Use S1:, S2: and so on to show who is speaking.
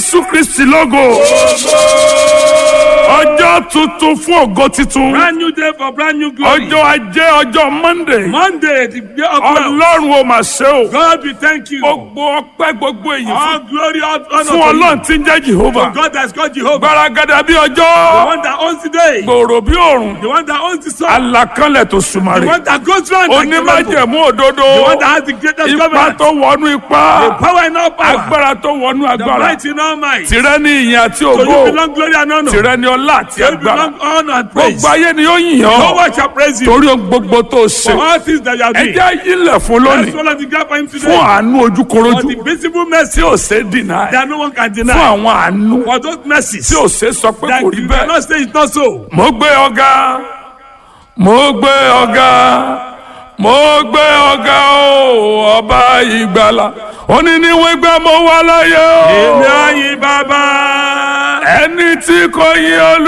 S1: jésù kristi lógo ọjọ́ tuntun fún ògo titun
S2: Brand new day for brand new glory.
S1: ọjọ́ ajé ọjọ́ monday
S2: Monday, the day of love.
S1: ọlọ́run ò mà ṣe o
S2: God, we thank you.
S1: gbogbo ọpẹ́ gbogbo èyí fún
S2: All glory, all honor
S1: fún
S2: to
S1: ọlọ́run tí ń jẹ́
S2: you.
S1: jehova
S2: God has called Jehovah.
S1: gbaragada bí
S2: The
S1: ọjọ́
S2: one that owns the day.
S1: gbòòrò bí òòrùn
S2: The one that owns the sun.
S1: alakanlẹ̀ tó
S2: The
S1: sùmàrè
S2: one that goes round like the rainbow.
S1: onímájẹ̀mú òdodo
S2: The one that has the greatest
S1: ipa
S2: covenant.
S1: tó wọnú ipá
S2: The power in all power.
S1: agbára tó wọnú
S2: The
S1: agbára
S2: might in all might.
S1: tìrẹ ní ìyìn àti
S2: So you
S1: ògo
S2: belong glory and honor.
S1: tìrẹ ní ọlá àti
S2: You
S1: agbára
S2: belong honor and praise.
S1: gbogbo ayé ni ó yìn
S2: No
S1: ọ́
S2: one shall praise you
S1: torí ohun gbogbo tó ṣe
S2: for all things that you are
S1: ẹ
S2: doing.
S1: jẹ́ yílẹ̀ fún
S2: Let's
S1: lónìí
S2: follow the gap for him
S1: fún
S2: today.
S1: àánú
S2: For
S1: ojúkorojú
S2: the visible mercy
S1: tí ò ṣe dìnnà
S2: that no one can
S1: fún
S2: deny.
S1: àwọn àánú
S2: For those mercies
S1: tí ò ṣe sọ pé
S2: that
S1: kò rí
S2: you
S1: bẹ́ẹ̀.
S2: cannot say it's not so.
S1: mo gbé ọ̀gá mo gbé ọ̀gá mo gbé ọ̀gá o ọba ìgbàlà òní ni wọ́n gbà mo wà láyé
S2: Èmi
S1: o
S2: àyìn bàbá.
S1: ẹni tí kò yí olú.